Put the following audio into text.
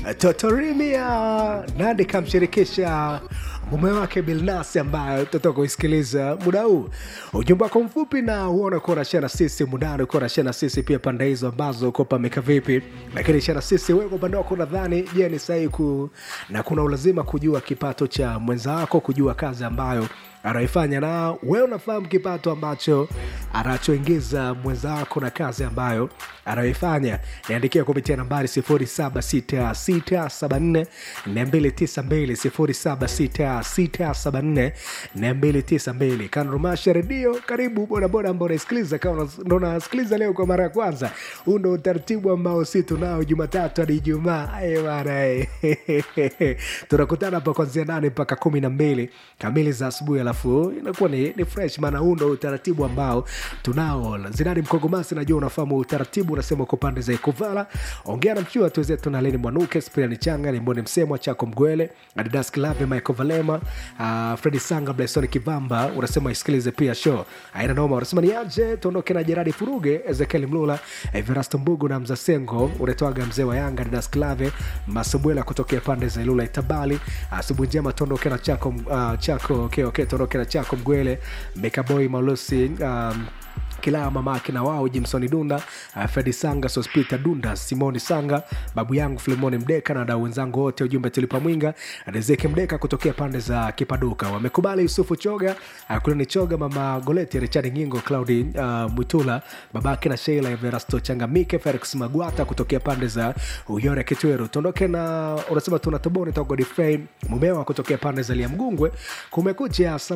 Totorimia Nandi kamshirikisha mume wake Bilnasi ambayo tutatoka kuisikiliza muda huu. Ujumbe wako mfupi na huona kuwa unashare na sisi mudani, kuwa unashare na sisi pia pande hizo ambazo uko pameka vipi, lakini share na sisi wewe kwa upande wako, nadhani je, ni sahihi ku na kuna ulazima kujua kipato cha mwenza wako, kujua kazi ambayo anaifanya na wewe unafahamu kipato ambacho anachoingiza mwenza wako na kazi ambayo anayoifanya. Niandikia kupitia nambari 076674 292 076674 Kanrumasha Redio. Karibu bodaboda ambao unaisikiliza, kama ndo unasikiliza leo kwa mara ya kwanza, huu ndo utaratibu ambao si tunao Jumatatu hadi Ijumaa. Aye bana, eh. tunakutana hapa kuanzia nane mpaka kumi na mbili kamili za asubuhi, alafu inakuwa ni, ni fresh, maana huu ndo utaratibu ambao tunao. Zinani Mkogomasi, najua unafahamu utaratibu, unasema uko pande za Ikuvala. Ongea na mchua tuwezetu na Leni Mwanuke, Spriani Changa, Limboni Msemwa, Chako Mgwele, Adidas Klave, Michael Valema, uh, Fredi Sanga, Blason Kivamba, unasema isikilize pia show aina noma. Unasema ni aje tuondoke na Jeradi Furuge, Ezekiel Mlula, Everasto Mbugu na Mzasengo, unatoaga mzee wa Yanga, Adidas Klave, Masubwela kutokea pande za Ilula Itabali. Asubuhi njema, tuondoke na Chako, uh, Chako okay, okay, tuondoke na Chako Mgwele, Mekaboy Malusi um, kila mamake na wao Jimsoni Dunda, uh, Fredi Sanga, Sospita Dunda, Simoni Sanga, babu yangu Filemoni Mdeka na wadau wenzangu wote, ujumbe tulipa mwinga Rizeki Mdeka kutokea pande za Kipaduka wamekubali. Yusufu Choga, uh, Kuleni Choga, mama Goleti, Richard Ngingo, Claudi uh, Mwitula, babake na Sheila Everasto Changamike, Felix Magwata kutokea pande za Uyore Kitweru. Tuondoke na unasema tunatoboni toka Godfrey Mumewa kutokea pande za Liamgungwe. Kumekucha